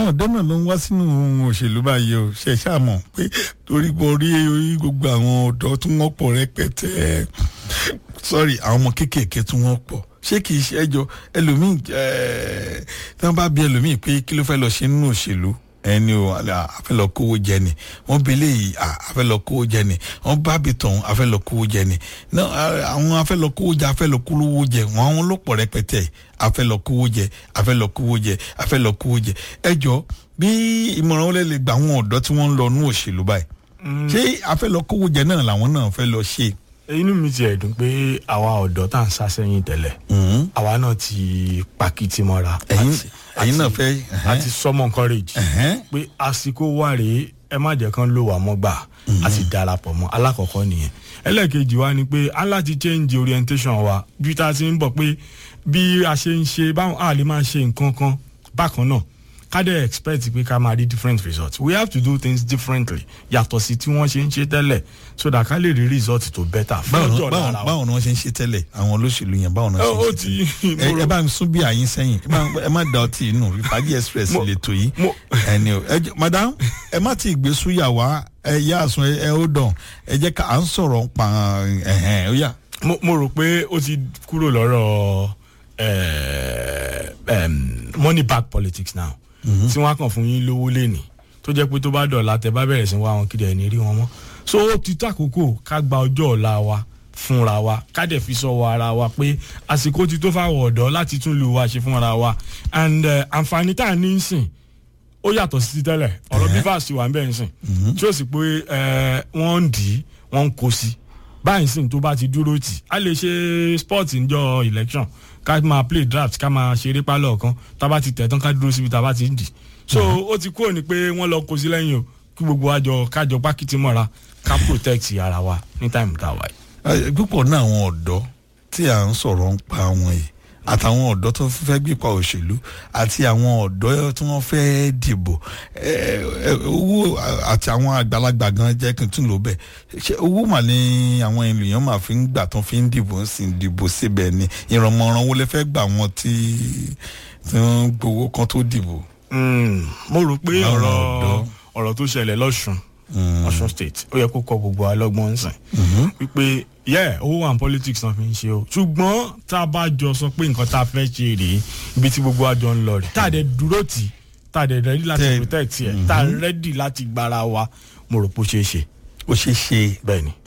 àwọn ọ̀dọ́ náà ló ń wá sínú òṣèlú báyìí o ṣe ṣàmọ̀ pé torí pé orí orí gbogbo àwọn ọ̀dọ́ tí wọ́n pọ̀ rẹpẹtẹ sorry àwọn ọmọ kéékèèké tí wọ́n pọ̀ ṣé kì í ṣe ẹjọ́ ẹlòmíì ẹ̀ẹ́ tí wọ́n bá bí ẹlòmíì pé kí ló fẹ́ lọ ṣe nínú òṣèlú ẹni o àfẹ́ lọ kówó jẹ ni wọ́n bí eléyìí àfẹ́ lọ kówó jẹ ni wọ́n bá bí tọ̀hún àfẹ́ lọ kówó jẹ ni àwọn afẹ́ lọ kówó jẹ afẹ́ lọ kówó jẹ wọ́n àwọn ló pọ̀ rẹpẹtẹ afẹ́ lọ kówó jẹ afẹ́ lọ kówó jẹ afẹ́ lọ kówó jẹ ẹjọ́ bí ìmọ̀ràn wọlé lè gba àwọn ọ̀dọ́ tí wọ́n ń lọ nú òṣèlú báyìí ṣé afẹ́ lọ kówó jẹ náà làwọn náà fẹ́ lọ ṣe. inú mi ti ẹ̀dùn pé àwa ọ̀dọ́ tá à ń sá sẹ́yìn tẹ́lẹ̀ àwa náà ti pàkìtì mọ́ra ẹ̀yin náà fẹ́. àti sọmọ encourage pé àsìkò wà rèé ẹ má jẹ́ kán lò wá mọ́ gbà àti darapọ̀ mọ́ alákọ̀ọ́kọ́ nìyẹn ẹlẹ́ẹ̀kejì wa ni pé a láti change orientation wa bí tá a ti ń bọ̀ pé bí a ṣe ń ṣe báwọn a lè máa ṣe nǹkan kan bákan náà ká dẹ̀ expect pé ká máa rí different results we have to do things differently yàtọ̀ sí tí wọ́n ṣe ń ṣe tẹ́lẹ̀ so that ká lè rí result tó better. báwo ni wọ́n ṣe ń ṣe tẹ́lẹ̀ àwọn olóṣèlú yẹn báwo ni wọ́n ṣe ń ṣe tẹ́lẹ̀ ẹ bá mi sún bí àyín sẹ́yìn ẹ má da ọtí inú ìfàdí express lè tó yìí ẹni o madam ẹ má ti gbé súyà wá ẹ yá àsun ẹ ó dàn ẹ jẹ́ ká à ń sọ̀rọ̀ pa ẹ̀hẹ̀n ó yà. mo rò pé ó ti kúrò lọ́rọ̀ money back politics now tí wọ́n á kàn fún yín lówó lẹ́nìí tó jẹ́ pé tó bá dọ̀la tẹ bá bẹ̀rẹ̀ sí wá wọn kiri ẹ̀ ní rí wọn mọ́ so ó ti tó àkókò ká gba ọjọ́ ọ̀la wa fúnra wa ká dẹ̀ fi sọ ara wa pé àsìkò ti tó fáwọn ọ̀dọ́ láti tún lù wá ṣe fúnra wa and àǹfààní tá à ní í sìn ó yàtọ̀ sí tẹ́lẹ̀ ọ̀rọ̀ bífà sí wà ń bẹ̀ ń sìn tí ó sì pé wọ́n ń dì í wọ́n ń kó sí báyìí sìn tó bá ti dúró tì á lè ṣe sport níjọ election ká máa play draft ká máa ṣeré pálọ̀ kan tá a bá ti tẹ̀ tán ká dúró síbi tá a bá ti ń dì so ó ti kúrò ní pé wọ́n lọ kó sí lẹ́yìn o kí gbogbo àjọ kájọ pákìtì mọ́ra ká protect ara wa ní táìmù tá a wà yìí. púpọ̀ náà àwọn ọ̀dọ́ tí à ń sọ̀rọ̀ ń pa wọn yìí àtàwọn ọ̀dọ́ tó fẹ́ gbípa òṣèlú àti àwọn ọ̀dọ́ tí wọ́n fẹ́ dìbò owó àti àwọn àgbàlagbà gan jẹ́ kí n tún lò bẹ́ẹ̀ ṣé owó mà ní àwọn ènìyàn máa fi ń gbà tó fi ń dìbò sì ń dìbò síbẹ̀ ni ìrànmọ̀ràn wo lè fẹ́ gbà wọ́n tí wọ́n gbowó kan tó dìbò. mo rò pé ọ̀rọ̀ ọ̀rọ̀ tó ṣẹlẹ̀ lọ́sùn ọ̀sùn state ó yẹ kó kọ gbogbo alọ́gbọ́n sìn wípé yẹ owó and politics náà fi ń ṣe o ṣùgbọ́n tá a bá jọ sọ pé nǹkan tá a fẹ́ ṣe rèé ibi tí gbogbo àjọ ń lọ rè tá a dẹ̀ dúró tì tá a dẹ̀ rẹ́dí láti protect ẹ̀ tá a rẹ́dí láti gbára wa mo rò pé ó ṣeé ṣe. ó ṣeé ṣe. bẹ́ẹ̀ ni.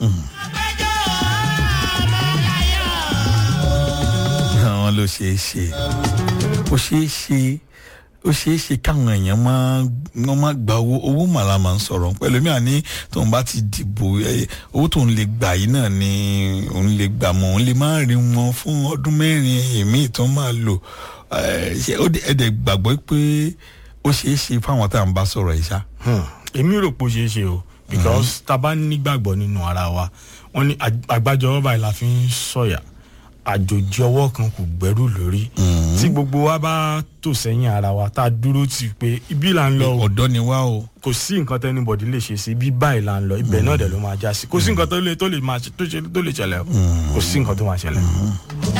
àwọn ló ṣeé ṣe ó ṣeé ṣe ó ṣeé ṣe káwọn èèyàn máa wọ́n máa gba owó owó màlá máa ń sọ̀rọ̀ pẹ̀lú mi àní tóun bá ti dìbò owó tóun lè gbà yìí náà ni òun lè gbà mọ́ òun lè máa rí wọn fún ọdún mẹ́rin èmi tó máa lò ṣe ó ẹ̀dẹ̀ gbàgbọ́ pé ó ṣeé ṣe fáwọn tá à ń bá sọ̀rọ̀ yìí ṣá. èmi rò pé ó ṣeé ṣe o because tá a bá nígbàgbọ́ nínú ara wa wọ́n ní àgbájọ ọba ìlà fi ń sọ̀yà àjòjì ọwọ́ kan kò gbẹ́rù lórí tí gbogbo wa bá tò sẹ́yìn ara wa tá a dúró tì pé ibi là ń lọ o ọ̀dọ́ ni wá o kò sí nǹkan tó anybody lè ṣe sí ibi báyìí là ń lọ ibẹ̀ náà dẹ̀ ló máa já sí kò sí nǹkan tó lè tó lè máa tó lè ṣẹlẹ̀ o kò sí nǹkan tó máa ṣẹlẹ̀.